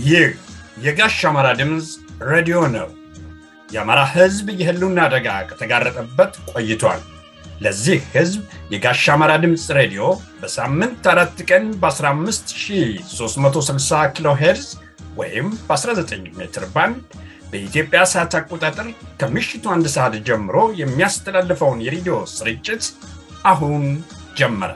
ይህ የጋሽ አማራ ድምፅ ሬዲዮ ነው። የአማራ ሕዝብ የህልውና አደጋ ከተጋረጠበት ቆይቷል። ለዚህ ሕዝብ የጋሽ አማራ ድምፅ ሬዲዮ በሳምንት አራት ቀን በ15360 ኪሎ ሄርዝ ወይም በ19 ሜትር ባንድ በኢትዮጵያ ሰዓት አቆጣጠር ከምሽቱ አንድ ሰዓት ጀምሮ የሚያስተላልፈውን የሬዲዮ ስርጭት አሁን ጀመረ።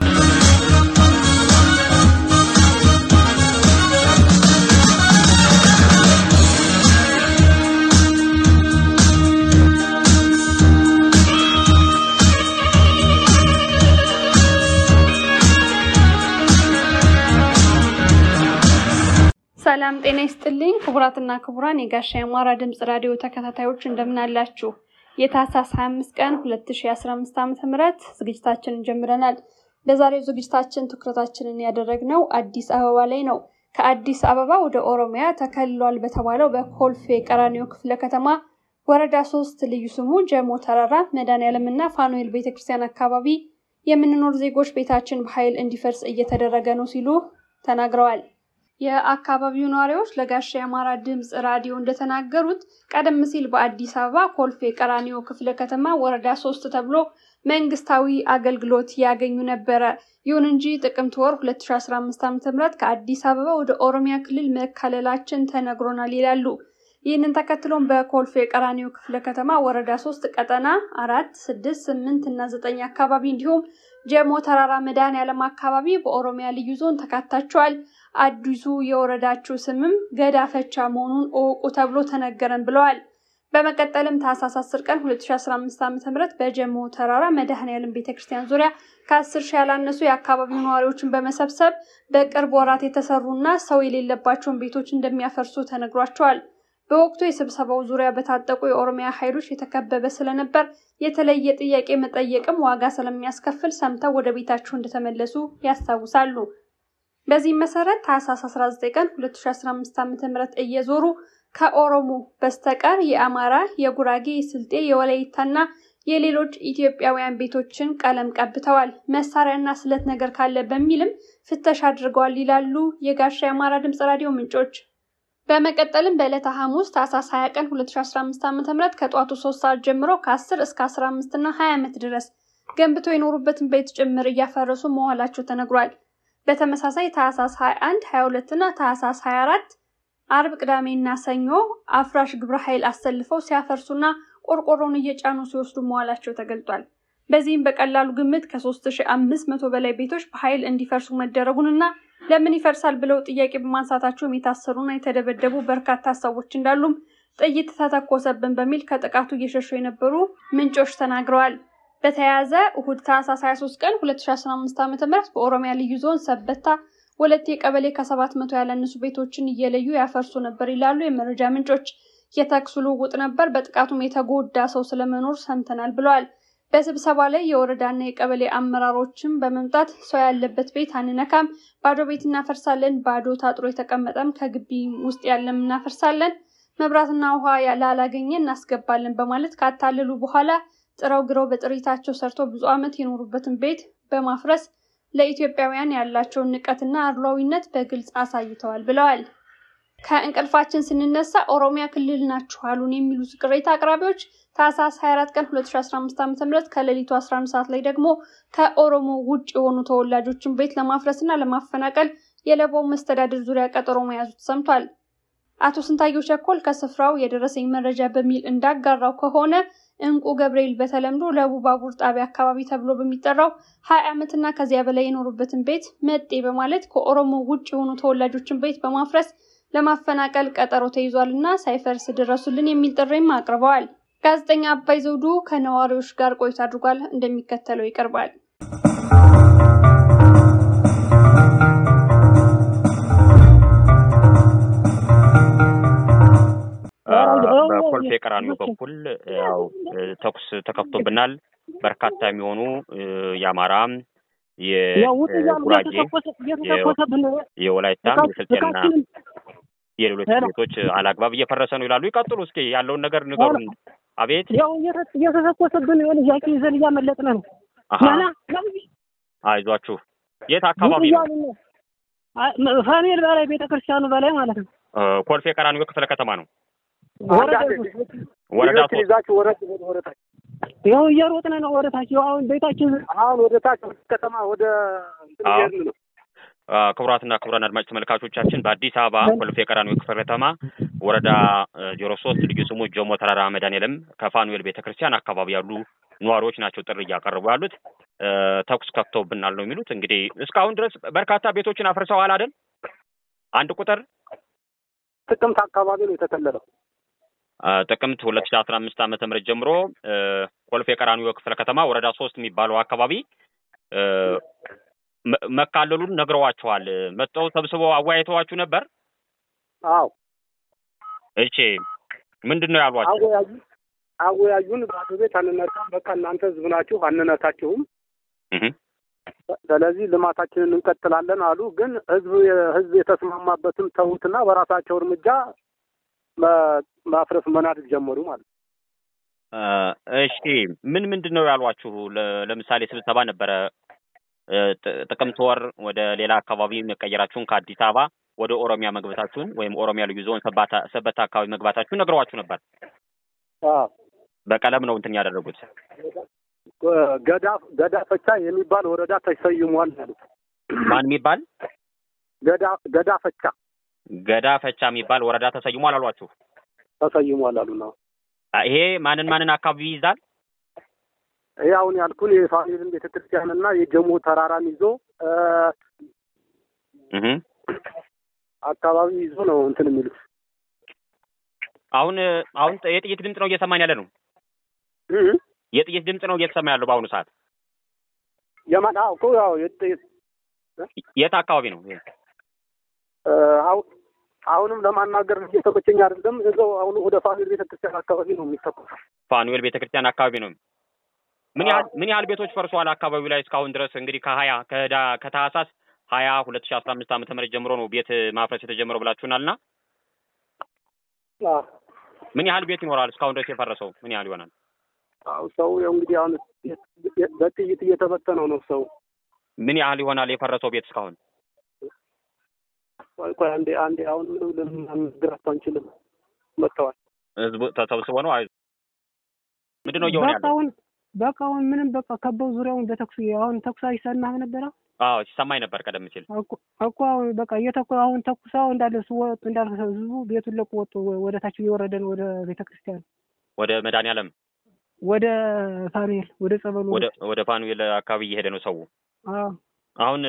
ሰላም ጤና ይስጥልኝ ክቡራትና ክቡራን የጋሻ የአማራ ድምፅ ራዲዮ ተከታታዮች እንደምን አላችሁ? የታህሳስ 25 ቀን 2015 ዓ.ም ዝግጅታችንን ጀምረናል። በዛሬው ዝግጅታችን ትኩረታችንን ያደረግነው አዲስ አበባ ላይ ነው። ከአዲስ አበባ ወደ ኦሮሚያ ተከልሏል በተባለው በኮልፌ ቀራኒዮ ክፍለ ከተማ ወረዳ ሶስት ልዩ ስሙ ጀሞ ተራራ መድኃኔዓለም እና ፋኑኤል ቤተክርስቲያን አካባቢ የምንኖር ዜጎች ቤታችን በኃይል እንዲፈርስ እየተደረገ ነው ሲሉ ተናግረዋል። የአካባቢው ነዋሪዎች ለጋሻ የአማራ ድምፅ ራዲዮ እንደተናገሩት ቀደም ሲል በአዲስ አበባ ኮልፌ ቀራኒዮ ክፍለ ከተማ ወረዳ ሶስት ተብሎ መንግስታዊ አገልግሎት ያገኙ ነበረ። ይሁን እንጂ ጥቅምት ወር 2015 ዓ.ም ከአዲስ አበባ ወደ ኦሮሚያ ክልል መካለላችን ተነግሮናል ይላሉ። ይህንን ተከትሎም በኮልፌ ቀራኒዮ ክፍለ ከተማ ወረዳ ሶስት ቀጠና አራት ስድስት ስምንት እና ዘጠኝ አካባቢ እንዲሁም ጀሞ ተራራ መድኃኔዓለም አካባቢ በኦሮሚያ ልዩ ዞን ተካታቸዋል። አዲሱ የወረዳችሁ ስምም ገዳ ፈቻ መሆኑን እወቁ ተብሎ ተነገረን ብለዋል። በመቀጠልም ታህሳስ 10 ቀን 2015 ዓ.ም በጀሞ ተራራ መድኃኔዓለም ቤተክርስቲያን ዙሪያ ከ10 ሺህ ያላነሱ የአካባቢው ነዋሪዎችን በመሰብሰብ በቅርብ ወራት የተሰሩና ሰው የሌለባቸውን ቤቶች እንደሚያፈርሱ ተነግሯቸዋል። በወቅቱ የስብሰባው ዙሪያ በታጠቁ የኦሮሚያ ኃይሎች የተከበበ ስለነበር የተለየ ጥያቄ መጠየቅም ዋጋ ስለሚያስከፍል ሰምተው ወደ ቤታቸው እንደተመለሱ ያስታውሳሉ። በዚህም መሰረት ታህሳስ 19 ቀን 2015 ዓ.ም እየዞሩ ከኦሮሞ በስተቀር የአማራ፣ የጉራጌ፣ የስልጤ፣ የወላይታና የሌሎች ኢትዮጵያውያን ቤቶችን ቀለም ቀብተዋል። መሳሪያና ስለት ነገር ካለ በሚልም ፍተሻ አድርገዋል ይላሉ የጋሻ የአማራ ድምፅ ራዲዮ ምንጮች። በመቀጠልም በዕለተ ሐሙስ ታህሳስ 20 ቀን 2015 ዓ.ም ከጧቱ 3 ሰዓት ጀምሮ ከ10 እስከ 15 እና 20 ዓመት ድረስ ገንብተው የኖሩበትን ቤት ጭምር እያፈረሱ መዋላቸው ተነግሯል። በተመሳሳይ ታህሳስ 21፣ 22 እና ታህሳስ 24 አርብ፣ ቅዳሜና ሰኞ አፍራሽ ግብረ ኃይል አሰልፈው ሲያፈርሱና ቆርቆሮን እየጫኑ ሲወስዱ መዋላቸው ተገልጧል። በዚህም በቀላሉ ግምት ከ3500 በላይ ቤቶች በኃይል እንዲፈርሱ መደረጉንና ለምን ይፈርሳል ብለው ጥያቄ በማንሳታቸውም የታሰሩና የተደበደቡ በርካታ ሰዎች እንዳሉም ጥይት ተተኮሰብን በሚል ከጥቃቱ እየሸሹ የነበሩ ምንጮች ተናግረዋል። በተያያዘ እሁድ ታህሳስ 23 ቀን 2015 ዓ.ም በኦሮሚያ ልዩ ዞን ሰበታ ወለቴ ቀበሌ ከሰባት መቶ ያላነሱ ቤቶችን እየለዩ ያፈርሱ ነበር ይላሉ የመረጃ ምንጮች። የተኩስ ልውውጥ ነበር፣ በጥቃቱም የተጎዳ ሰው ስለመኖር ሰምተናል ብለዋል። በስብሰባ ላይ የወረዳና የቀበሌ አመራሮችም በመምጣት ሰው ያለበት ቤት አንነካም፣ ባዶ ቤት እናፈርሳለን፣ ባዶ ታጥሮ የተቀመጠም ከግቢ ውስጥ ያለም እናፈርሳለን፣ መብራትና ውሃ ላላገኘ እናስገባለን በማለት ካታለሉ በኋላ ጥረው ግረው በጥሪታቸው ሰርተው ብዙ ዓመት የኖሩበትን ቤት በማፍረስ ለኢትዮጵያውያን ያላቸውን ንቀትና አድሏዊነት በግልጽ አሳይተዋል ብለዋል። ከእንቅልፋችን ስንነሳ ኦሮሚያ ክልል ናችሁ አሉን የሚሉት ቅሬታ አቅራቢዎች ታህሳስ 24 ቀን 2015 ዓ.ም ከሌሊቱ 11 ሰዓት ላይ ደግሞ ከኦሮሞ ውጭ የሆኑ ተወላጆችን ቤት ለማፍረስ እና ለማፈናቀል የለቦው መስተዳድር ዙሪያ ቀጠሮ መያዙ ተሰምቷል። አቶ ስንታየው ቸኮል ከስፍራው የደረሰኝ መረጃ በሚል እንዳጋራው ከሆነ እንቁ ገብርኤል በተለምዶ ለቡ ባቡር ጣቢያ አካባቢ ተብሎ በሚጠራው ሀያ ዓመትና ከዚያ በላይ የኖሩበትን ቤት መጤ በማለት ከኦሮሞ ውጭ የሆኑ ተወላጆችን ቤት በማፍረስ ለማፈናቀል ቀጠሮ ተይዟል እና ሳይፈርስ ድረሱልን የሚል ጥሪም አቅርበዋል። ጋዜጠኛ አባይ ዘውዱ ከነዋሪዎች ጋር ቆይታ አድርጓል። እንደሚከተለው ይቀርባል። በኮልፌ ቀራኒዮ በኩል ያው ተኩስ ተከፍቶብናል። በርካታ የሚሆኑ የአማራ፣ የጉራጌ፣ የወላይታ፣ የስልጤና የሌሎች ቤቶች አላግባብ እየፈረሰ ነው ይላሉ። ይቀጥሉ እስኪ ያለውን ነገር ንገሩን። አቤት ያው እየተተኮሰብን የሆነ ጃኪ ይዘን እያመለጥን ነው። አይዟችሁ። የት አካባቢ ነው? ፋሚል በላይ ቤተ ክርስቲያኑ በላይ ማለት ነው። ኮልፌ ቀራኒዮ ክፍለ ከተማ ነው። ወረዳ ወረዳ ልጆችን ሶስት ይዛችሁ ወረድ ወደ ወረታች ይኸው እየሮጥን ነው ወደታች። ይኸው አሁን ቤታችን አሁን ወደ ታች ወደ ከተማ ወደ እንትን አዎ። እየሄድን ነው። አ፣ ክቡራትና ክቡራን አድማጭ ተመልካቾቻችን በአዲስ አበባ ኮልፌ ቀራኒዮ ክፍለ ከተማ ወረዳ ዜሮ ሶስት ልዩ ስሙ ጆሞ ተራራ መድኃኔዓለም ከፋኑኤል ቤተ ክርስቲያን አካባቢ ያሉ ነዋሪዎች ናቸው ጥሪ እያቀረቡ ያሉት። እ፣ ተኩስ ከፍተውብናል ነው የሚሉት። እንግዲህ እስካሁን ድረስ በርካታ ቤቶችን አፍርሰዋል አይደል? አንድ ቁጥር ጥቅምት አካባቢ ነው የተከለለው። አ፣ ጥቅምት ሁለት ሺ አስራ አምስት ዓመተ ምህረት ጀምሮ እ፣ ኮልፌ ቀራኒዮ ክፍለ ከተማ ወረዳ ሶስት የሚባለው አካባቢ እ፣ መ- መካለሉን ነግረዋቸዋል። መጥተው ሰብስበው አወያይተዋችሁ ነበር? አዎ እሺ ምንድን ነው ያሏቸው? አወያዩ አወያዩን ባዶ ቤት አንነካም፣ በቃ እናንተ ህዝብ ናችሁ አንነካችሁም፣ እህ ስለዚህ ልማታችንን እንቀጥላለን አሉ። ግን ህዝብ ህዝብ የተስማማበትን ተዉትና በራሳቸው እርምጃ መ- ማፍረስ መናድድ ጀመሩ ማለት ነው። እ፣ እሺ ምን ምንድን ነው ያሏችሁ? ለ- ለምሳሌ ስብሰባ ነበረ እ፣ ጥ- ጥቅምት ወር ወደ ሌላ አካባቢ መቀየራችሁን ከአዲስ አበባ ወደ ኦሮሚያ መግባታችሁን ወይም ኦሮሚያ ልዩ ዞን ሰባታ ሰበታ አካባቢ መግባታችሁን ነግረዋችሁ ነበር። አዎ በቀለም ነው እንትን ያደረጉት። ገዳ ገዳ ፈቻ የሚባል ወረዳ ተሰይሟል ያሉት። ማን የሚባል ገዳ ገዳ ፈቻ ገዳ ፈቻ የሚባል ወረዳ ተሰይሟል አሏችሁ። ተሰይሟል አሉ ነው። አ፣ ይሄ ማንን ማንን አካባቢ ይይዛል? ይህ አሁን ያልኩን የፋሚልን ቤተክርስቲያንና የጀሞ ተራራን ይዞ እ፣ እህ አካባቢ ይዞ ነው እንትን የሚሉት አሁን አሁን የጥይት ድምፅ ነው እየሰማን ያለ ነው። እ፣ የጥይት ድምፅ ነው እየተሰማ ያለው በአሁኑ ሰዓት። የማን አዎ እኮ ያው የት- የት አካባቢ ነው? ይሄ? እ፣ አሁን አሁንም ለማናገር እየተመቸኝ አይደለም። እዛው አሁን ወደ ፋሚል ቤተክርስቲያን አካባቢ ነው የሚተኮሰው። ፋኑኤል ቤተክርስቲያን አካባቢ ነው። ምን ያህል ምን ያህል ቤቶች ፈርሰዋል አካባቢው ላይ እስካሁን ድረስ? እንግዲህ ከሀያ ከህዳ ከታህሳስ ሀያ ሁለት ሺ አስራ አምስት ዓመተ ምህረት ጀምሮ ነው ቤት ማፍረስ የተጀመረው ብላችሁናል። እና አዎ ምን ያህል ቤት ይኖራል እስካሁን ድረስ የፈረሰው? ምን ያህል ይሆናል? አዎ ሰው ያው እንግዲህ አሁን በጥይት እየተበተነው ነው ሰው። ምን ያህል ይሆናል የፈረሰው ቤት እስካሁን? ቆይ ቆይ አንዴ አንዴ አሁን ምንም ልናግራቸው አንችልም። መጥተዋል። ህዝቡ ተሰብስቦ ነው። አይ ምንድን ነው እየሆነ በቃ ያለው? አሁን በቃ አሁን ምንም በቃ ከበው ዙሪያውን በተኩስ አሁን ተኩስ አይሰማህ ነበረ አዎ ሲሰማኝ ነበር ቀደም ሲል። እኮ እኮ አሁን በቃ እየተኩ አሁን ተኩሳው እንዳለ ሲወጡ እንዳለ ህዝቡ ቤቱን ለቆ ወጡ። ወደ ታች እየወረደ ነው ወደ ቤተክርስቲያን ወደ መድኃኒዓለም ወደ ፋኑኤል ወደ ጸበሉ ወደ ወደ ፋኑኤል አካባቢ እየሄደ ነው ሰው። አዎ አሁን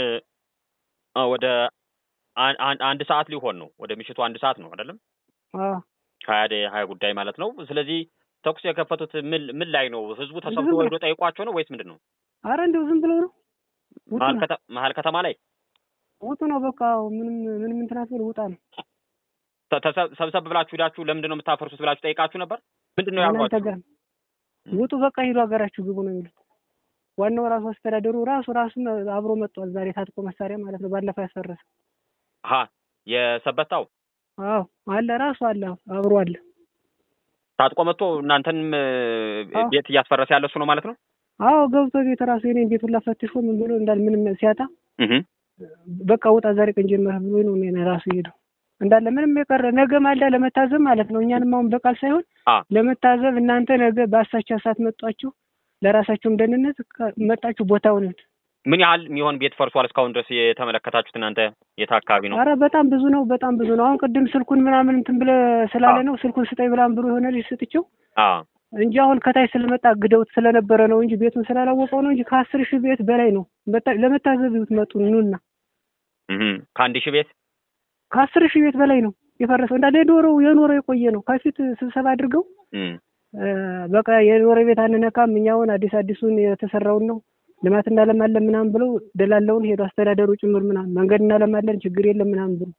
አ፣ ወደ አን- አን- አንድ ሰዓት ሊሆን ነው። ወደ ምሽቱ አንድ ሰዓት ነው አይደለም? አዎ ሀያ ደ- ሀያ ጉዳይ ማለት ነው። ስለዚህ ተኩስ የከፈቱት ምን ምን ላይ ነው? ህዝቡ ተሰብስቦ ዝም ብሎ- ሄዶ ጠይቋቸው ነው ወይስ ምንድን ነው? አረ እንደው ዝም ብለው ነው ውጡ መሀል ነው ከተ- መሀል ከተማ ላይ ውጡ ነው በቃ ምንም ምንም እንትን አትበል ውጣ ነው ተ- ተሰብ- ሰብሰብ ብላችሁ ሄዳችሁ ለምንድን ነው የምታፈርሱት ብላችሁ ጠይቃችሁ ነበር? ምንድን ነው እናንተ ያሏችሁ? ጋር ውጡ በቃ ሂዱ ሀገራችሁ ግቡ ነው የሚሉት። ዋናው ራሱ አስተዳደሩ ራሱ ራሱ አብሮ መጥቷል ዛሬ ታጥቆ መሳሪያ ማለት ነው። ባለፈው ያስፈረሰ ሀ የሰበታው አዎ አለ ራሱ አለ አብሮ አለ። ታጥቆ መጥቶ እናንተንም እ፣ አዎ። ቤት እያስፈረሰ ያለ እሱ ነው ማለት ነው። አዎ ገብቶ ቤት ራሱ የኔን ቤቱን ላፈትሾ ምን ብሎ እንዳል ምንም ሲያጣ እህ በቃ ውጣ ዛሬ ቀን ጀመረ ብሎ ነው እኔን ራሱ ሄደው እንዳለ ምንም የቀረ ነገ ማልዳ ለመታዘብ ማለት ነው። እኛንም አሁን በቃል ሳይሆን አ ለመታዘብ እናንተ ነገ በአሳቻ ሰዓት መጧችሁ ለራሳችሁም ደህንነት ከ- መጣችሁ ቦታውን እዩት። ምን ያህል የሚሆን ቤት ፈርሷል እስካሁን ድረስ የተመለከታችሁት እናንተ የት አካባቢ ነው? አረ በጣም ብዙ ነው፣ በጣም ብዙ ነው። አሁን ቅድም ስልኩን ምናምን እንትን ብለህ ስላለ ነው ስልኩን ስጠኝ ብላም ብሎ የሆነ ልጅ ስጥቼው አ እንጂ አሁን ከታች ስለመጣ ግደውት ስለነበረ ነው እንጂ ቤቱን ስላላወቀው ነው እንጂ ከአስር ሺህ ቤት በላይ ነው በታ- ለመታዘብ ብትመጡ ኑና እህ ከአንድ ሺህ ቤት ከአስር ሺህ ቤት በላይ ነው የፈረሰው። እንዳለ የኖረው የኖረው የቆየ ነው። ከፊት ስብሰባ አድርገው እም እ፣ በቃ የኖረ ቤት አንነካም እኛውን አዲስ አዲሱን የተሰራውን ነው ልማት እናለማለን ምናምን ብለው ደላለውን ሄዱ አስተዳደሩ ጭምር ምናምን መንገድ እናለማለን ችግር የለም ምናምን ብሎ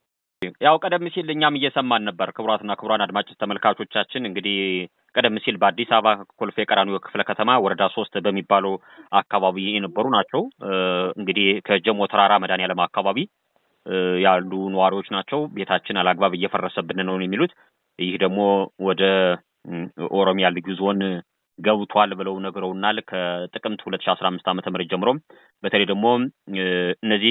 ያው ቀደም ሲል እኛም እየሰማን ነበር። ክቡራትና ክቡራን አድማጭ ተመልካቾቻችን እንግዲህ ቀደም ሲል በአዲስ አበባ ኮልፌ ቀራኒዮ ክፍለ ከተማ ወረዳ ሶስት በሚባለው አካባቢ የነበሩ ናቸው። እ፣ እንግዲህ ከጀሞ ተራራ መድኃኔዓለም አካባቢ እ፣ ያሉ ነዋሪዎች ናቸው። ቤታችን አላግባብ እየፈረሰብን ነው የሚሉት። ይህ ደግሞ ወደ እም፣ ኦሮሚያ ልዩ ዞን ገብቷል ብለው ነግረውናል። ከጥቅምት ሁለት ሺ አስራ አምስት ዓመተ ምህረት ጀምሮም በተለይ ደግሞ እ፣ እነዚህ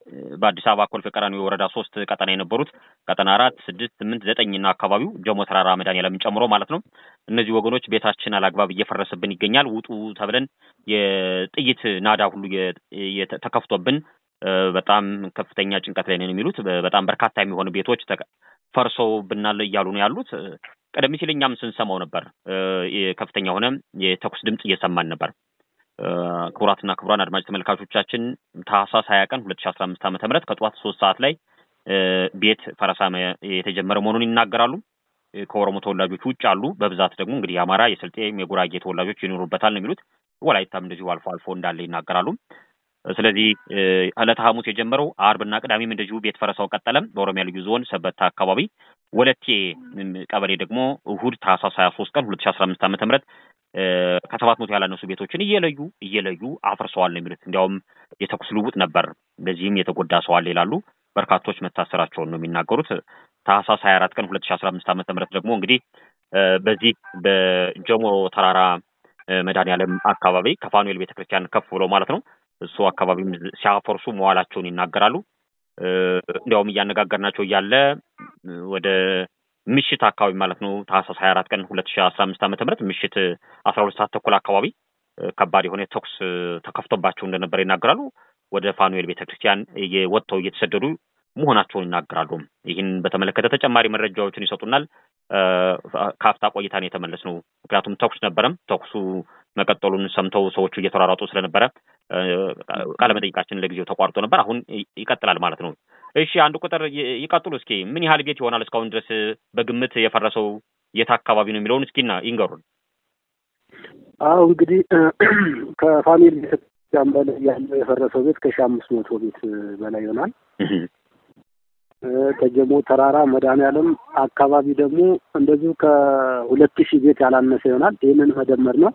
በአዲስ አበባ ኮልፌ ቀራኒዮ ወረዳ ሶስት ቀጠና የነበሩት ቀጠና አራት ስድስት ስምንት ዘጠኝ እና አካባቢው ጀሞ ተራራ መድኃኔዓለምን ጨምሮ ማለት ነው። እነዚህ ወገኖች ቤታችን አላግባብ እየፈረሰብን ይገኛል፣ ውጡ ተብለን የጥይት ናዳ ሁሉ ተከፍቶብን በጣም ከፍተኛ ጭንቀት ላይ ነን የሚሉት በጣም በርካታ የሚሆኑ ቤቶች ፈርሰውብናል እያሉ ነው ያሉት። ቀደም ሲል እኛም ስንሰማው ነበር። ከፍተኛ የሆነ የተኩስ ድምፅ እየሰማን ነበር። ክቡራትና ክቡራን አድማጭ ተመልካቾቻችን ታህሳስ ሀያ ቀን ሁለት ሺ አስራ አምስት ዓመተ ምህረት ከጠዋት ሶስት ሰዓት ላይ ቤት ፈረሳ የተጀመረ መሆኑን ይናገራሉ። ከኦሮሞ ተወላጆች ውጭ አሉ። በብዛት ደግሞ እንግዲህ የአማራ፣ የስልጤም የጉራጌ ተወላጆች ይኖሩበታል ነው የሚሉት። ወላይታም እንደዚሁ አልፎ አልፎ እንዳለ ይናገራሉ። ስለዚህ ዕለተ ሐሙስ የጀመረው አርብና ቅዳሜም እንደዚሁ ቤት ፈረሳው ቀጠለም። በኦሮሚያ ልዩ ዞን ሰበታ አካባቢ ወለቴ ቀበሌ ደግሞ እሁድ ታህሳስ ሀያ ሶስት ቀን ሁለት ሺ አስራ አምስት ዓመተ ምህረት ከሰባት መቶ ያላነሱ ቤቶችን እየለዩ እየለዩ አፍርሰዋል ነው የሚሉት። እንዲያውም የተኩስ ልውውጥ ነበር፣ በዚህም የተጎዳ ሰው አለ ይላሉ። በርካቶች መታሰራቸውን ነው የሚናገሩት። ታህሳስ ሀያ አራት ቀን ሁለት ሺ አስራ አምስት ዓመተ ምህረት ደግሞ እንግዲህ በዚህ በጀሞ ተራራ መድኃኔዓለም አካባቢ ከፋኑኤል ቤተክርስቲያን ከፍ ብሎ ማለት ነው እሱ አካባቢም ሲያፈርሱ መዋላቸውን ይናገራሉ። እንዲያውም እያነጋገርናቸው እያለ ወደ ምሽት አካባቢ ማለት ነው ታህሳስ ሀያ አራት ቀን ሁለት ሺ አስራ አምስት ዓመተ ምህረት ምሽት አስራ ሁለት ሰዓት ተኩል አካባቢ ከባድ የሆነ ተኩስ ተከፍቶባቸው እንደነበረ ይናገራሉ። ወደ ፋኑኤል ቤተክርስቲያን ወጥተው እየተሰደዱ መሆናቸውን ይናገራሉ። ይህን በተመለከተ ተጨማሪ መረጃዎችን ይሰጡናል። ከአፍታ ቆይታን የተመለስ ነው። ምክንያቱም ተኩስ ነበረም። ተኩሱ መቀጠሉን ሰምተው ሰዎቹ እየተሯሯጡ ስለነበረ ቃለመጠይቃችን ለጊዜው ተቋርጦ ነበር። አሁን ይቀጥላል ማለት ነው። እሺ አንድ ቁጥር ይቀጥሉ እስኪ። ምን ያህል ቤት ይሆናል እስካሁን ድረስ በግምት የፈረሰው የት አካባቢ ነው የሚለውን እስኪና ይንገሩን። አሁ እንግዲህ ከፋሚሊ ቤተክርስቲያን በላይ ያለው የፈረሰው ቤት ከሺ አምስት መቶ ቤት በላይ ይሆናል። ከጀሞ ተራራ መድኃኔዓለም አካባቢ ደግሞ እንደዚሁ ከሁለት ሺህ ቤት ያላነሰ ይሆናል። ይህንን መደመር ነው።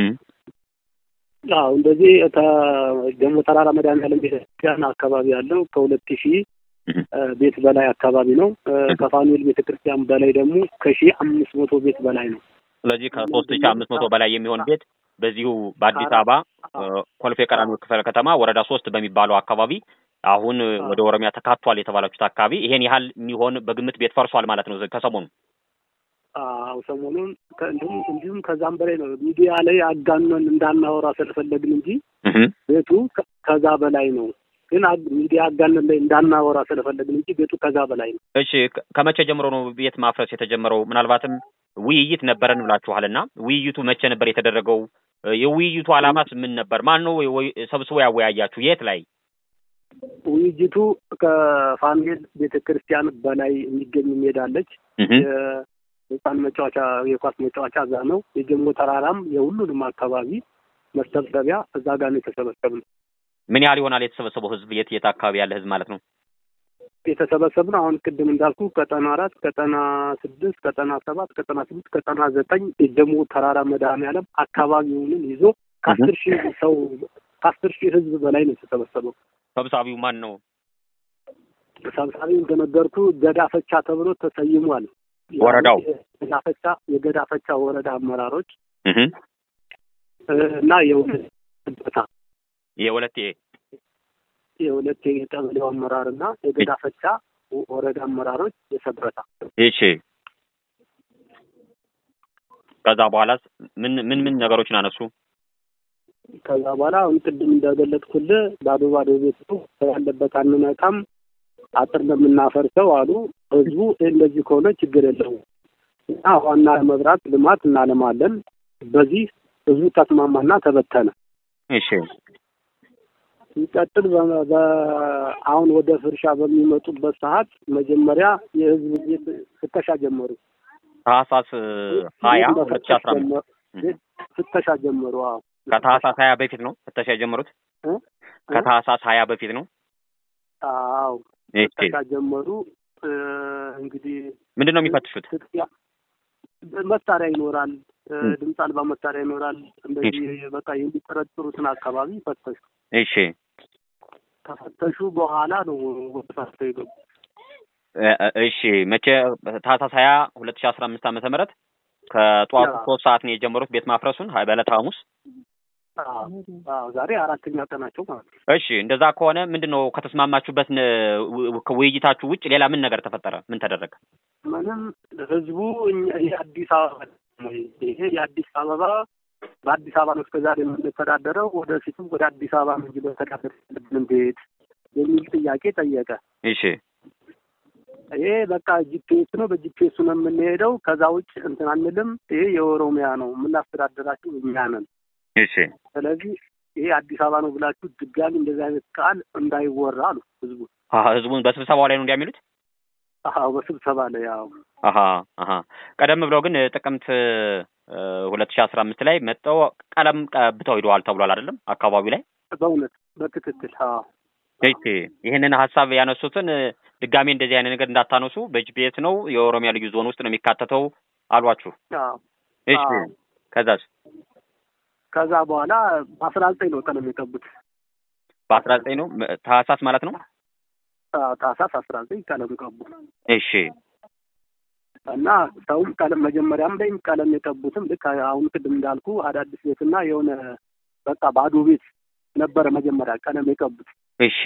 አዎ እንደዚህ ከጀሞ ተራራ መድኃኔዓለም ቤተክርስቲያን አካባቢ ያለው ከሁለት ሺህ ቤት በላይ አካባቢ ነው። ከፋኑኤል ቤተክርስቲያን በላይ ደግሞ ከሺህ አምስት መቶ ቤት በላይ ነው። ስለዚህ ከሶስት ሺህ አምስት መቶ በላይ የሚሆን ቤት በዚሁ በአዲስ አበባ ኮልፌ ቀራኒዮ ክፍለ ከተማ ወረዳ ሶስት በሚባለው አካባቢ አሁን ወደ ኦሮሚያ ተካቷል የተባላችሁት አካባቢ ይሄን ያህል የሚሆን በግምት ቤት ፈርሷል ማለት ነው ከሰሞኑ። አዎ ሰሞኑን እንዲሁም እንዲሁም ከዛም በላይ ነው። ሚዲያ ላይ አጋነን እንዳናወራ ስለፈለግን እንጂ ቤቱ ከዛ በላይ ነው። ግን ሚዲያ አጋነን ላይ እንዳናወራ ስለፈለግን እንጂ ቤቱ ከዛ በላይ ነው። እሺ ከመቼ ጀምሮ ነው ቤት ማፍረስ የተጀመረው? ምናልባትም ውይይት ነበረን ብላችኋል እና ውይይቱ መቼ ነበር የተደረገው? የውይይቱ ዓላማስ ምን ነበር? ማን ነው ሰብስቦ ያወያያችሁ? የት ላይ? ውይይቱ ከፋኑኤል ቤተ ክርስቲያን በላይ የሚገኝ ሜዳ አለች። የህፃን መጫወቻ የኳስ መጫወቻ እዛ ነው። የጀሞ ተራራም የሁሉንም አካባቢ መሰብሰቢያ እዛ ጋር ነው የተሰበሰብነው። ምን ያህል ይሆናል የተሰበሰበው ህዝብ? የት የት አካባቢ ያለ ህዝብ ማለት ነው የተሰበሰብነው? አሁን ቅድም እንዳልኩ ቀጠና አራት ቀጠና ስድስት ቀጠና ሰባት ቀጠና ስድስት ቀጠና ዘጠኝ የጀሞ ተራራ መድኃኔዓለም አካባቢውንም ይዞ ከአስር ሺህ ሰው ከአስር ሺህ ህዝብ በላይ ነው የተሰበሰበው። ሰብሳቢው ማን ነው? ሰብሳቢው እንደነገርኩ ገዳፈቻ ተብሎ ተሰይሟል። ወረዳው ገዳፈቻ የገዳፈቻ ወረዳ አመራሮች እና የሁለታ የሁለቴ የሁለቴ የቀበሌው አመራር እና የገዳፈቻ ወረዳ አመራሮች የሰበታ እሺ። ከዛ በኋላስ ምን ምን ምን ነገሮችን አነሱ? ከዛ በኋላ አሁን ቅድም እንደገለጥኩልህ ባዶ ባዶ ቤት ያለበት አንነካም፣ አጥር እንደምናፈርሰው አሉ። ህዝቡ እንደዚህ ከሆነ ችግር የለውም እና ዋና መብራት ልማት እናለማለን። በዚህ ህዝቡ ተስማማና ተበተነ። እሺ ሲቀጥል አሁን ወደ ፍርሻ በሚመጡበት ሰዓት መጀመሪያ የህዝብ ቤት ፍተሻ ጀመሩ። ታህሳስ ሀያ ሁለት ሺህ አስራ አምስት ፍተሻ ጀመሩ። አዎ ከታህሳስ ሀያ በፊት ነው ፍተሻ የጀመሩት። ከታህሳስ ሀያ በፊት ነው። አዎ ፍተሻ ጀመሩ። እንግዲህ ምንድን ነው የሚፈትሹት? መሳሪያ ይኖራል፣ ድምፅ አልባ መሳሪያ ይኖራል። እንደዚህ በቃ የሚጠረጥሩትን አካባቢ ፈተሹ። እሺ ከፈተሹ በኋላ ነው ወደ ፋፍቶ የገቡ። እሺ መቼ ታህሳስ ሀያ ሁለት ሺህ አስራ አምስት ዓመተ ምህረት ከጠዋቱ ሶስት ሰዓት ነው የጀመሩት ቤት ማፍረሱን በዕለተ ሐሙስ አዎ ዛሬ አራተኛ ቀናቸው ማለት ነው። እሺ እንደዛ ከሆነ ምንድን ነው ከተስማማችሁበት ን- ው- ከውይይታችሁ ውጭ ሌላ ምን ነገር ተፈጠረ? ምን ተደረገ? ምንም ህዝቡ እኛ- ይሄ አዲስ አበባ ነው። ይሄ የአዲስ አበባ በአዲስ አበባ ነው እስከዛሬ የምንተዳደረው ወደፊትም ወደ አዲስ አበባ ነው እንጂ መተዳደር ያለብን እንዴት የሚል ጥያቄ ጠየቀ። እሺ ይሄ በቃ ጂፒኤስ ነው፣ በጂፒኤሱ ነው የምንሄደው። ከዛ ውጭ እንትን አንልም። ይሄ የኦሮሚያ ነው የምናስተዳደራችሁ እኛ ነን። እሺ ስለዚህ ይሄ አዲስ አበባ ነው ብላችሁ ድጋሚ እንደዚህ አይነት ቃል እንዳይወራ አሉ ህዝቡ። አሀ ህዝቡን በስብሰባው ላይ ነው እንዲያሚሉት? አዎ በስብሰባ ላይ ያው አሀ አሀ ቀደም ብለው ግን ጥቅምት ሁለት ሺህ አስራ አምስት ላይ መጥተው ቀለም ቀብተው ሂደዋል ተብሏል አይደለም? አካባቢው ላይ በእውነት በትክክል አዎ እሺ ይህንን ሀሳብ ያነሱትን ድጋሜ እንደዚህ አይነት ነገር እንዳታነሱ በጂፒኤስ ነው የኦሮሚያ ልዩ ዞን ውስጥ ነው የሚካተተው አሏችሁ። አዎ እሺ አዎ። ከዛስ ከዛ በኋላ በአስራ ዘጠኝ ነው ቀለም የቀቡት። በአስራ ዘጠኝ ነው መ- ታህሳስ ማለት ነው። አዎ፣ ታህሳስ አስራ ዘጠኝ ቀለም ቀቡ እሺ እና ሰውም ቀለም መጀመሪያም ላይም ቀለም የቀቡትም ልክ አሁን ቅድም እንዳልኩ አዳዲስ ቤትና የሆነ በቃ ባዶ ቤት ነበረ መጀመሪያ ቀለም የቀቡት። እሺ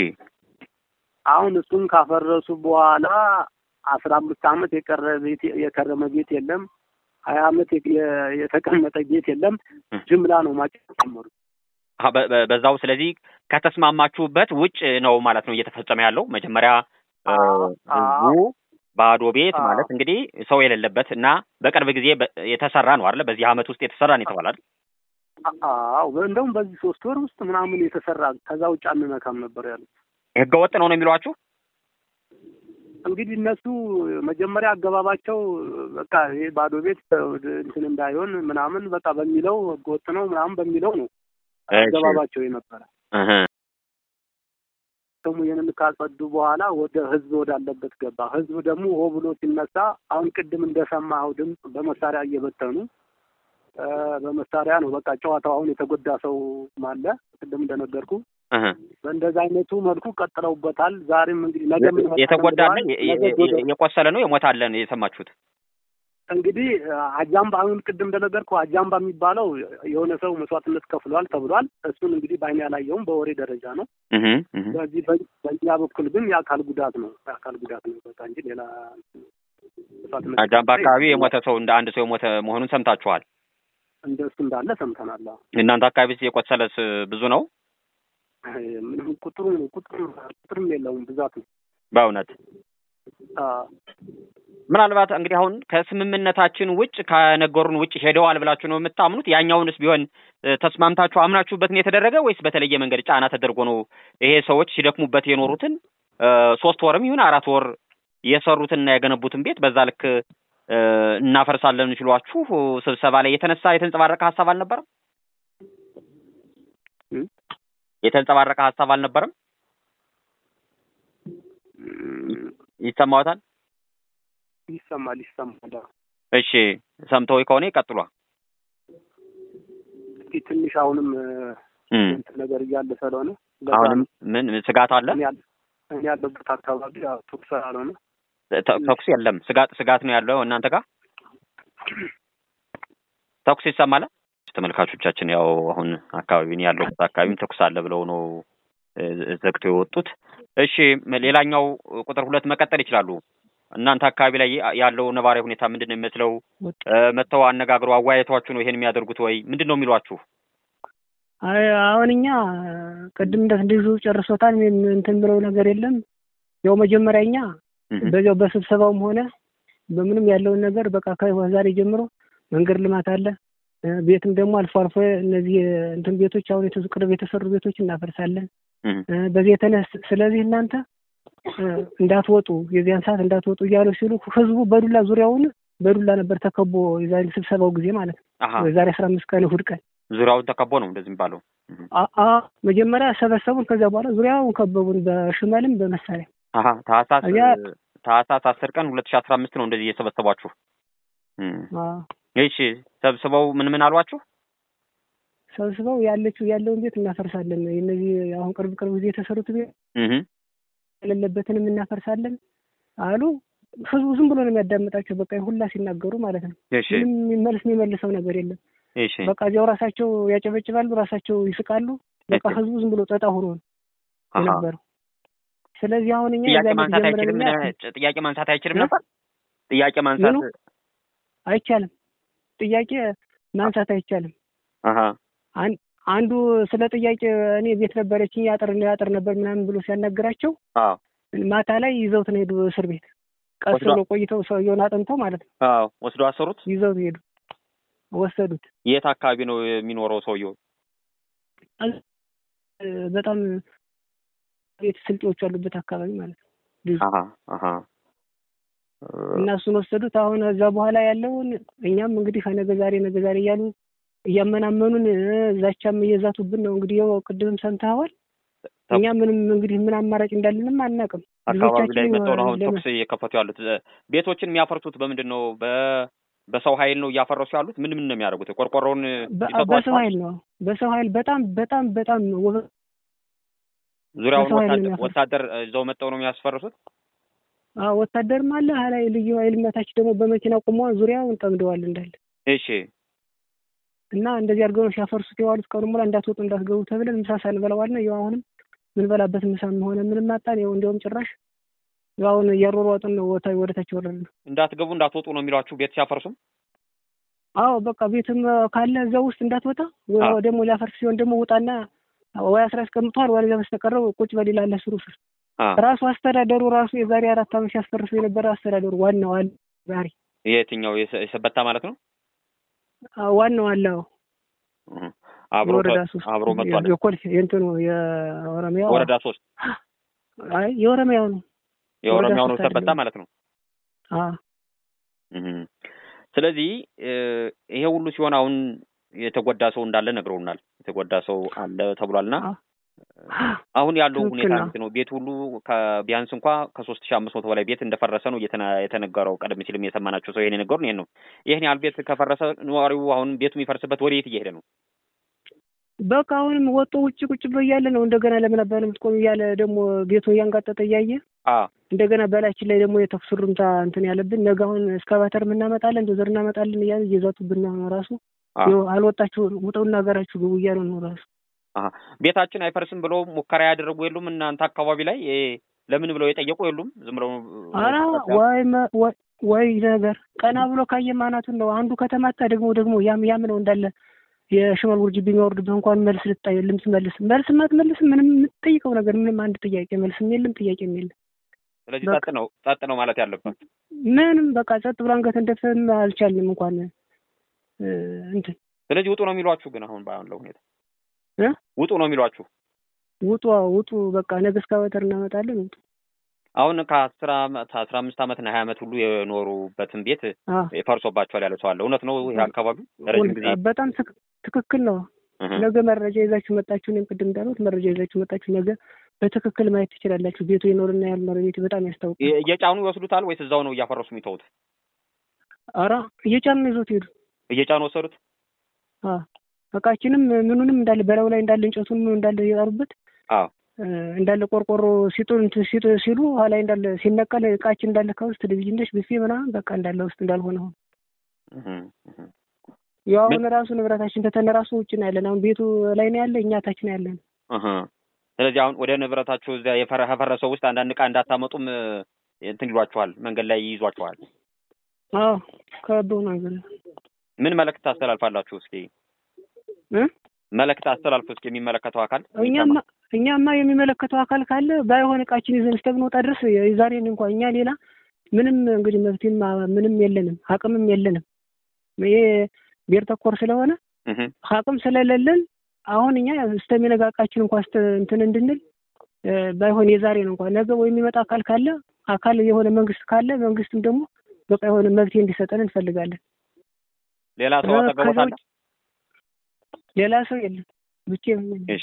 አሁን እሱን ካፈረሱ በኋላ አስራ አምስት ዓመት የቀረ ቤት የከረመ ቤት የለም። ሀያ ዓመት የ- የ- የተቀመጠ ቤት የለም። ጅምላ ነው ማጨት ጀመሩ። አሀ፣ በ- በ- በዛው ስለዚህ ከተስማማችሁበት ውጭ ነው ማለት ነው እየተፈጸመ ያለው መጀመሪያ እ፣ አዎ፣ ህዝቡ ባዶ ቤት አዎ። ማለት እንግዲህ ሰው የሌለበት እና በቅርብ ጊዜ በ- የተሰራ ነው አይደለ? በዚህ አመት ውስጥ የተሰራ ነው የተባለ አይደል? አዎ እንደውም በዚህ ሶስት ወር ውስጥ ምናምን የተሰራ ከዛ ውጭ አንነካም ነበር ያሉት። ህገ ወጥ ነው ነው የሚሏችሁ? እንግዲህ እነሱ መጀመሪያ አገባባቸው በቃ ይሄ ባዶ ቤት እንትን እንዳይሆን ምናምን በቃ በሚለው ህገወጥ ነው ምናምን በሚለው ነው እሺ። አገባባቸው የነበረ። እህ፣ ደግሞ ይህንን ካጸዱ በኋላ ወደ ህዝብ ወዳለበት ገባ። ህዝብ ደግሞ ሆ ብሎ ሲነሳ አሁን ቅድም እንደሰማኸው ድምፅ በመሳሪያ እየበተኑ እ፣ በመሳሪያ ነው በቃ ጨዋታው። አሁን የተጎዳ ሰው አለ ቅድም እንደነገርኩ እህ። በእንደዛ አይነቱ መልኩ ቀጥለውበታል። ዛሬም እንግዲህ ነገ ምን ይመጣል የተጎዳ አለ ብለዋል። የ- ነገ የ- ጎደ- የቆሰለ ነው የሞተ አለ ነው የሰማችሁት? እንግዲህ አጃምባ አሁን ቅድም እንደነገርኩ አጃምባ የሚባለው የሆነ ሰው መስዋዕትነት ከፍሏል ተብሏል። እሱን እንግዲህ በአይኔ ያላየውም በወሬ ደረጃ ነው። እህ፣ እህ። በዚህ በ- በእኛ በኩል ግን የአካል ጉዳት ነው የአካል ጉዳት ነው በቃ እንጂ ሌላ መስዋዕትነት አጃምባ አካባቢ የሞተ ሰው እንደ አንድ ሰው የሞተ መሆኑን ሰምታችኋል። እንደሱ እንዳለ ሰምተናል። አዎ። እናንተ አካባቢስ የቆሰለስ ብዙ ነው? አይ፣ ምንም ቁጥሩ ቁጥሩ ቁጥርም የለውም ብዛት ነው። በእውነት አዎ። ምናልባት እንግዲህ አሁን ከስምምነታችን ውጭ ከነገሩን ውጭ ሄደዋል ብላችሁ ነው የምታምኑት? ያኛውንስ ቢሆን እ፣ ተስማምታችሁ አምናችሁበት ነው የተደረገ ወይስ በተለየ መንገድ ጫና ተደርጎ ነው ይሄ ሰዎች ሲደክሙበት የኖሩትን እ፣ ሶስት ወርም ይሁን አራት ወር የሰሩትንና የገነቡትን ቤት በዛ ልክ እ፣ እናፈርሳለን ሲሏችሁ ስብሰባ ላይ የተነሳ የተንጸባረቀ ሀሳብ አልነበረም? እ? የተንጸባረቀ ሀሳብ አልነበረም? እም፣ ይሰማዎታል? ይሰማል ይሰማል። አዎ። እሺ ሰምተው ከሆነ ይቀጥሏ። እስኪ ትንሽ አሁንም እ፣ እም። እንትን ነገር እያለ ስለሆነ በዛ አሁንም ነው። ምን ስጋት አለ? እኔ ያለ- እኔ ያለበት አካባቢ ያው ተኩስ ስላልሆነ ተ- ተኩስ የለም። ስጋት ስጋት ነው ያለው እናንተ ጋር ተኩስ ይሰማል። ተመልካቾቻችን ያው አሁን አካባቢን ያለበት አካባቢም ተኩስ አለ ብለው ነው እ፣ ዘግተው የወጡት። እሺ መ- ሌላኛው ቁጥር ሁለት መቀጠል ይችላሉ። እናንተ አካባቢ ላይ ያለው ነባራዊ ሁኔታ ምንድን ነው የሚመስለው? እ፣ መጥተው አነጋግረው አወያየቷችሁ ነው ይሄን የሚያደርጉት ወይ ምንድን ነው የሚሏችሁ? አይ አሁን እኛ ቅድም እንደ ልጁ ጨርሶታል። ምንም እንትን ብለው ነገር የለም። ያው መጀመሪያ እኛ እህ፣ በዚያው በስብሰባውም ሆነ በምንም ያለውን ነገር በቃ ከዛሬ ጀምሮ መንገድ ልማት አለ እ፣ ቤትም ደግሞ አልፎ አልፎ እነዚህ እንትን ቤቶች አሁን የተዙ ቅርብ የተሰሩ ቤቶች እናፈርሳለን። እህ፣ እ፣ በዚህ የተነስ ስለዚህ እናንተ እ፣ እንዳትወጡ የዚያን ሰዓት እንዳትወጡ እያሉ ሲሉ ህዝቡ በዱላ ዙሪያውን በዱላ ነበር ተከቦ የዛሬ ስብሰባው ጊዜ ማለት ነው። አሀ የዛሬ አስራ አምስት ቀን እሑድ ቀን ዙሪያውን ተከቦ ነው እንደዚህ የሚባለው። እህ፣ አ- አ መጀመሪያ ሰበሰቡን። ከዚያ በኋላ ዙሪያውን ከበቡን በሽመልም በመሳሪያ አሀ ታህሳስ እዚያ- ታህሳስ አስር ቀን ሁለት ሺህ አስራ አምስት ነው እንደዚህ እየሰበሰቧችሁ። እህ፣ አ፣ እሺ ሰብስበው ምን ምን አሏችሁ? ሰብስበው ያለችው ያለውን ቤት እናፈርሳለን። እነዚህ አሁን ቅርብ ቅርብ ጊዜ የተሰሩት ቤት እህ፣ የሌለበትንም እናፈርሳለን አሉ። ህዝቡ ዝም ብሎ ነው የሚያዳምጣቸው። በቃ ሁላ ሲናገሩ ማለት ነው። እሺ ምንም የሚመልስ የሚመልሰው ነገር የለም። እሺ በቃ እዚያው ራሳቸው ያጨበጭባሉ፣ ራሳቸው ይስቃሉ። በቃ እሺ። ህዝቡ ዝም ብሎ ጠጣ ሆኖ ነው አሃ። የነበረው። ስለዚህ አሁን እኛ ጥያቄ የዛን ዕለት ማንሳት ጀምረን አይችልም። እኛ ጭ- ጥያቄ ማንሳት አይችልም እ? ነበር። ጥያቄ ማንሳት ምኑ? አይቻልም፣ ጥያቄ ማንሳት አይቻልም። አሃ አን- አንዱ ስለ ጥያቄ እኔ ቤት ነበረችኝ ያጥር ያጥር ነበር ምናምን ብሎ ሲያናግራቸው አዎ ማታ ላይ ይዘውት ነው ሄዱ እስር ቤት። ቀስ ወስዷ- ብሎ ቆይተው ሰውየውን አጥንተው ማለት ነው አዎ ወስዶ አሰሩት። ይዘውት ሄዱ፣ ወሰዱት። የት አካባቢ ነው የሚኖረው ሰውየው? እ፣ በጣም ቤት ስልጤዎች ያሉበት አካባቢ ማለት ነው ልጁ አሃ አሃ እና እሱን ወሰዱት። አሁን እዛ በኋላ ያለውን እኛም እንግዲህ ከነገ ዛሬ ነገ ዛሬ እያሉ እያመናመኑን እ፣ ዛቻም እየዛቱብን ነው። እንግዲህ ያው ቅድምም ሰምተኸዋል። ተ- እኛ ምንም እንግዲህ ምን አማራጭ እንዳለንም አናውቅም። አካባቢ ላይ ልጆቻችን መጥተው ነው አሁን ለምን- ተኩስ እየከፈቱ ያሉት። እ፣ ቤቶችን የሚያፈርሱት በምንድን ነው? በ በሰው ኃይል ነው እያፈረሱ ያሉት? ምን ምን ነው የሚያደርጉት? ቆርቆሮውን በ- ይሰጧቸዋል? በሰው ኃይል ነው በሰው ኃይል በጣም በጣም በጣም ወ- ዙሪያውን በሰው ኃይል ነው ወታደር የሚያፈርሱት። ወታደር እ፣ ይዘው መጥተው ነው የሚያስፈርሱት? አዎ ወታደርም አለ ሀላይ ልዩ ኃይል መታች ደግሞ በመኪና ቆመዋል። ዙሪያውን ጠምደዋል እንዳለ እሺ እና እንደዚህ አድርገው ነው ሲያፈርሱት የዋሉት። ቀኑ ሙላ እንዳትወጡ እንዳትገቡ ተብለን ምሳ ሳንበላዋል ነው። ያው አሁንም ምንበላበት ምሳም ሆነ ምንም አጣን። ያው እንዲያውም ጭራሽ ያው አሁን እያሯሯጥን ነው ወታ ወደታች ወረድን ነው። እንዳትገቡ እንዳትወጡ ነው የሚሏችሁ ቤት ሲያፈርሱም? አዎ በቃ ቤትም ካለ እዛ ውስጥ እንዳትወጣ ወይ አዎ። ደግሞ ሊያፈርስ ሲሆን ደግሞ ውጣና ወይ አስራ ያስቀምጠዋል ወይ በስተቀረው ቁጭ በል ይላል ስሩ ስር አ ራሱ አስተዳደሩ ራሱ የዛሬ አራት ዓመት ሲያስፈርሱ የነበረ አስተዳደሩ ዋናው አለ ዛሬ የትኛው የሰ- የሰበታ ማለት ነው? አዎ፣ ዋናው አለ አዎ። እህ። አብሮ የወረዳ ተ- ሶስት አብሮ መጥቷል። የኮልፌ የእንትኑ የኦሮሚያው ወረዳ ሶስት አይ የኦሮሚያው ነው የኦሮሚያው ነው ሶስት ሰበታ አይደለም። ማለት ነው። አዎ እህ። ስለዚህ እ፣ ይሄ ሁሉ ሲሆን አሁን የተጎዳ ሰው እንዳለ ነግረውናል። የተጎዳ ሰው አለ ተብሏልና አዎ። አሁን ያለው ትክክል ሁኔታ ነው። እንዴት ነው? ቤት ሁሉ ከቢያንስ እንኳ ከሶስት ሺህ አምስት መቶ በላይ ቤት እንደፈረሰ ነው እየተነ- የተነገረው። ቀደም ሲልም የሰማናቸው ሰው ይሄን የነገሩን ይሄን ነው። ይህን ያህል ቤት ከፈረሰ ነዋሪው አሁን ቤቱ የሚፈርስበት ወደ የት እየሄደ ነው? በቃ አሁንም ወጦ ውጭ ቁጭ ብሎ እያለ ነው እንደገና ለምን አባል የምትቆም እያለ ደግሞ ቤቱን እያንጋጠጠ እያየ አ እንደገና በላችን ላይ ደግሞ የተኩስ ሩምታ እንትን ያለብን ነገ አሁን እስካቫተር እናመጣለን ዶዘር እናመጣለን እያለ እየዛቱብን ነው ራሱ አ ይኸው አልወጣችሁ ውጠውና ሀገራችሁ ግቡ እያሉ ነው ራሱ አሀ። ቤታችን አይፈርስም ብሎ ሙከራ ያደረጉ የሉም? እናንተ አካባቢ ላይ እ፣ ለምን ብለው የጠየቁ የሉም? ዝም ብለው ኧረ ወይ መ- ወይ- ወይ ነገር ቀና ብሎ ካየ ማናቱን ነው አንዱ ከተማታ ደግሞ ደግሞ ያም ያም ነው እንዳለ የሽመል ውርጅ ቢሚወርድብህ እንኳን መልስ ልታይ ልምትመልስ መልስ ማትመልስ ምንም የምትጠይቀው ነገር ምንም አንድ ጥያቄ መልስም የለም ጥያቄም የለም ስለዚህ በቃ። ጸጥ ነው ጸጥ ነው ማለት ያለበት። ምንም በቃ ጸጥ ብሎ አንገት እንደፍተን አልቻልንም እንኳን እ፣ እንትን ስለዚህ ውጡ ነው የሚሏችሁ። ግን አሁን ባለው ሁኔታ እ? ውጡ ነው የሚሏችሁ። ውጡ ውጡ በቃ ነገ እስካቫተር እናመጣለን ውጡ አሁን ከአስር አመት አስራ አምስት አመት እና ሀያ አመት ሁሉ የኖሩበትን ቤት አ ፈርሶባቸዋል ያለ ሰው አለ። እውነት ነው? ይሄ አካባቢ ረጅም ጊዜ በጣም ትክ- ትክክል ነው እህ። ነገ መረጃ ይዛችሁ መጣችሁ እኔም ቅድም እንዳሉት መረጃ ይዛችሁ መጣችሁ ነገ በትክክል ማየት ትችላላችሁ ቤቱ የኖርና ያልኖረ ቤቱ በጣም ያስታውቃል የ- እየጫኑ ይወስዱታል ወይስ እዛው ነው እያፈረሱ የሚተውት? ኧረ እየጫኑ ነው ይዞት ሄዱ እየጫኑ ወሰዱት። አ እቃችንም ምኑንም እንዳለ በላዩ ላይ እንዳለ እንጨቱን ምኑ እንዳለ እየጣሩበት አዎ እ፣ እንዳለ ቆርቆሮ ሲጡ እንትን ሲጡ ሲሉ ኋላ እንዳለ ሲነቀል እቃችን እንዳለ ከውስጥ ቴሌቪዥኖች ብፌ ምናምን በቃ እንዳለ ውስጥ እንዳልሆነ ሆነ እህ፣ እህ። ያው አሁን ራሱ ንብረታችን ተተነ ራሱ ውጭ ነው ያለን አሁን ቤቱ ላይ ነው ያለ እኛ ታች ነው ያለን እህ። ስለዚህ አሁን ወደ ንብረታችሁ እዚያ የፈረ- ከፈረሰው ውስጥ አንዳንድ ዕቃ እንዳታመጡም እ፣ እንትን ይሏችኋል፣ መንገድ ላይ ይይዟችኋል። አዎ ከበው ነገር ምን መልእክት ታስተላልፋላችሁ? እስኪ እ መልእክት አስተላልፉ እስኪ የሚመለከተው አካል እኛማ እኛማ የሚመለከተው አካል ካለ ባይሆን እቃችን ይዘን እስከምንወጣ ድረስ የዛሬን እንኳን እኛ ሌላ ምንም እንግዲህ መፍትሄም ምንም የለንም አቅምም የለንም። ይሄ ብሔር ተኮር ስለሆነ እህ። አቅም ስለሌለን አሁን እኛ እስከሚነጋ እቃችን እንኳን እስተ እንትን እንድንል እ፣ ባይሆን የዛሬን እንኳን ነገ ወይ የሚመጣ አካል ካለ አካል የሆነ መንግስት ካለ መንግስትም ደግሞ በቃ የሆነ መፍትሄ እንዲሰጠን እንፈልጋለን። ሌላ ሰው እ፣ አጠገቦት ከዛ አለ? ውጭ ሌላ ሰው የለም ብቻዬን ነኝ። እሺ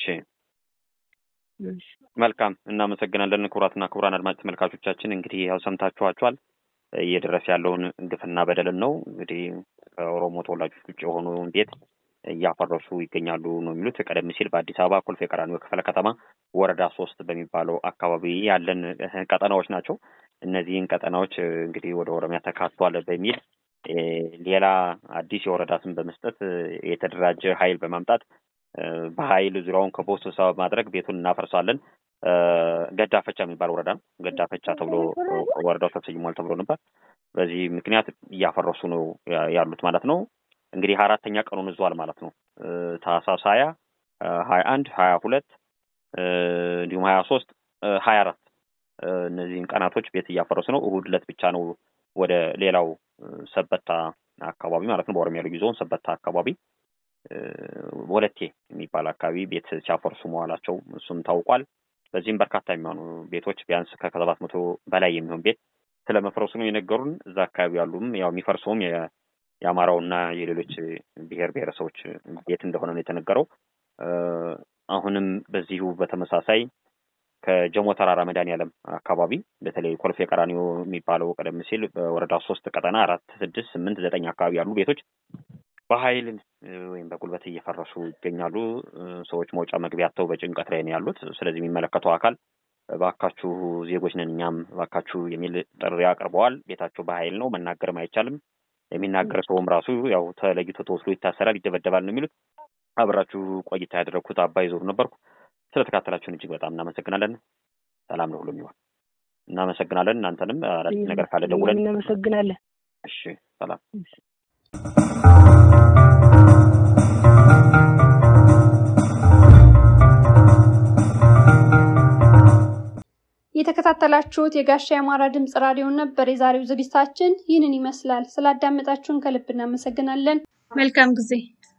እሺ። መልካም እናመሰግናለን። ክቡራትና ክቡራን አድማጭ ተመልካቾቻችን እንግዲህ ያው ሰምታችኋቸዋል እየደረሰ ያለውን ግፍና በደልን ነው። እንግዲህ ከኦሮሞ ተወላጆች ውጭ የሆኑ ቤት እያፈረሱ ይገኛሉ ነው የሚሉት። ቀደም ሲል በአዲስ አበባ ኮልፌ ቀራኒዮ ክፍለ ከተማ ወረዳ ሶስት በሚባለው አካባቢ ያለን ቀጠናዎች ናቸው። እነዚህን ቀጠናዎች እንግዲህ ወደ ኦሮሚያ ተካቷል በሚል ሌላ አዲስ የወረዳ ስም በመስጠት የተደራጀ ኃይል በማምጣት በኃይል ዙሪያውን ከቦ ስብሰባ በማድረግ ቤቱን እናፈርሳለን። ገዳፈቻ የሚባል ወረዳ ነው። ገዳፈቻ ተብሎ ወረዳው ተሰይሟል ተብሎ ነበር። በዚህ ምክንያት እያፈረሱ ነው ያሉት ማለት ነው። እንግዲህ አራተኛ ቀኑን ይዟል ማለት ነው። ታህሳስ ሀያ ሀያ አንድ ሀያ ሁለት እንዲሁም ሀያ ሶስት ሀያ አራት እነዚህን ቀናቶች ቤት እያፈረሱ ነው። እሁድ ዕለት ብቻ ነው ወደ ሌላው ሰበታ አካባቢ ማለት ነው በኦሮሚያ ልዩ ዞን ሰበታ አካባቢ ወለቴ የሚባል አካባቢ ቤት ሲያፈርሱ መዋላቸው እሱም ታውቋል። በዚህም በርካታ የሚሆኑ ቤቶች ቢያንስ ከሰባት መቶ በላይ የሚሆን ቤት ስለ መፍረሱ ነው የነገሩን። እዛ አካባቢ ያሉም ያው የሚፈርሰውም የአማራውና የሌሎች ብሔር ብሔረሰቦች ቤት እንደሆነ ነው የተነገረው። አሁንም በዚሁ በተመሳሳይ ከጀሞ ተራራ መድኃኔዓለም አካባቢ በተለይ ኮልፌ ቀራኒዮ የሚባለው ቀደም ሲል በወረዳ ሶስት ቀጠና አራት ስድስት ስምንት ዘጠኝ አካባቢ ያሉ ቤቶች በኃይል ወይም በጉልበት እየፈረሱ ይገኛሉ። ሰዎች መውጫ መግቢያ አጥተው በጭንቀት ላይ ነው ያሉት። ስለዚህ የሚመለከተው አካል እባካችሁ ዜጎች ነን እኛም እባካችሁ የሚል ጥሪ አቅርበዋል። ቤታቸው በኃይል ነው መናገርም አይቻልም። የሚናገር ሰውም ራሱ ያው ተለይቶ ተወስዶ ይታሰራል፣ ይደበደባል ነው የሚሉት። አብራችሁ ቆይታ ያደረግኩት አባይ ዞሩ ነበርኩ። ስለተካተላችሁን እጅግ በጣም እናመሰግናለን። ሰላም ነው ሁሉም ይሆን። እናመሰግናለን። እናንተንም አዳዲስ ነገር ካለ ደውለን እናመሰግናለን። እሺ፣ ሰላም የተከታተላችሁት የጋሻ የአማራ ድምጽ ራዲዮ ነበር። የዛሬው ዝግጅታችን ይህንን ይመስላል። ስላዳመጣችሁን ከልብ እናመሰግናለን። መልካም ጊዜ።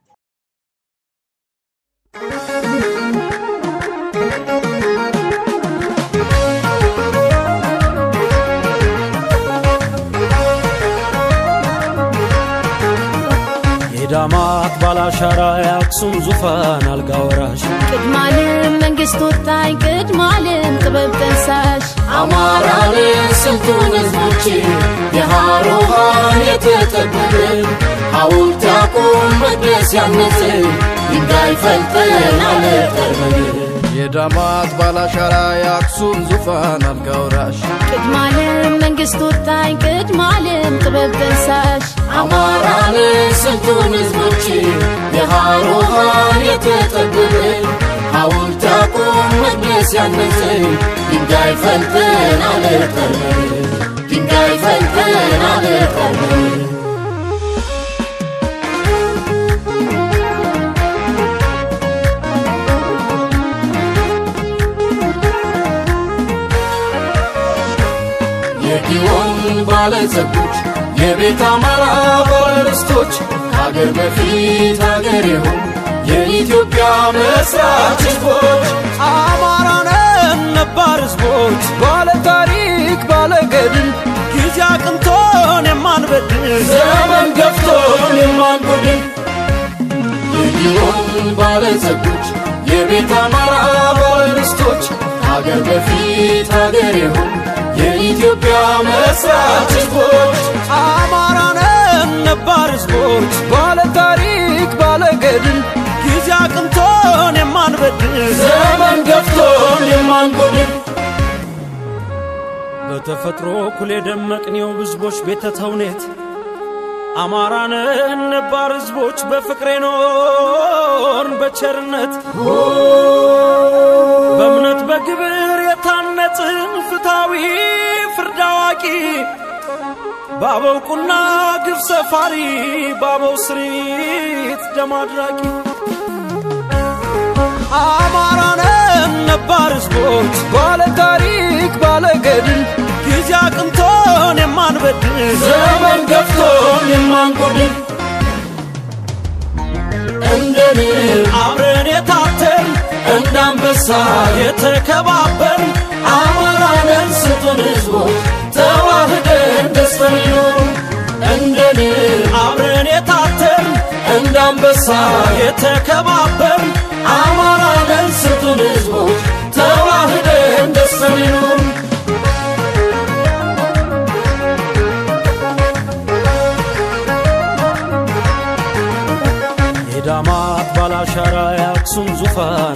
የዳማት ባላሻራ የአክሱም ዙፋን አልጋ ወራሽ ቅድማልም መንግስት ወጣኝ ቅድማልም ጥበብ ጠንሳሽ አማራንን ስልጡን ህዝቦች የሃሮሃን የተጠበብን ሐውልት ያቁም መቅደስ ያነጽን ድንጋይ ፈልጠን አለጠርበን የዳማት ባላሻራ የአክሱም ዙፋን አልጋ ወራሽ ቅድማልም መንግስት ወጣኝ ቅድማልም ጥበብ ጠንሳሽ አማራንን ስልጡን ህዝቦች የሃሮሃን የተጠበብን ሐውልት ያቁም መቅደስ ያነጽን ድንጋይ ፈልጠን አለጠርበን ድንጋይ ፈልጠን አለጠርበን የጊዮን ባለጸጎች የቤት አማራ ባለርስቶች ከአገር በፊት አገር የሆኑ የኢትዮጵያ መስራች ህዝቦች አማራነን ነባር ህዝቦች ባለ ታሪክ ባለ ገድል ጊዜ አቅንቶን የማንበድል ዘመን ገፍቶን የማንጎድን የጊዮን ባለጸጎች የቤት አማራ ባለርስቶች ከአገር በፊት አገር የሆኑ የኢትዮጵያ መስራች ህዝቦች አማራነን ነባር ህዝቦች ባለ ታሪክ ባለ ገድል ጊዜ አቅንቶን የማንበድል ዘመን ገፍቶን የማንጎድን በተፈጥሮ እኩል የደመቅኔው ህዝቦች ቤተ ተውኔት አማራነን ነባር ህዝቦች በፍቅሬ ኖርን በቸርነት በእምነት በግብር የታነጽን ፍታዊ ፍርድ አዋቂ በአበው ቁና ግፍ ሰፋሪ በአበው ስሪት ደም አድራቂ አማራነን ነባር ህዝቦች ባለ ታሪክ ባለ ገድል ጊዜ አቅንቶን የማንበድል ዘመን ገፍቶን የማንጎድን እንደን አብረን የታተን እንደ አንበሳ የተከባበር አማራንን ስጡን ህዝቦች ተዋህደን ደስተን ይኖሩ እንደን አብረን የታተን እንደ አንበሳ የተከባበር አማራንን ስጡን ህዝቦች ተዋህደን ደስተን ይኖሩ የዳማት ባላሻራ የአክሱም ዙፋን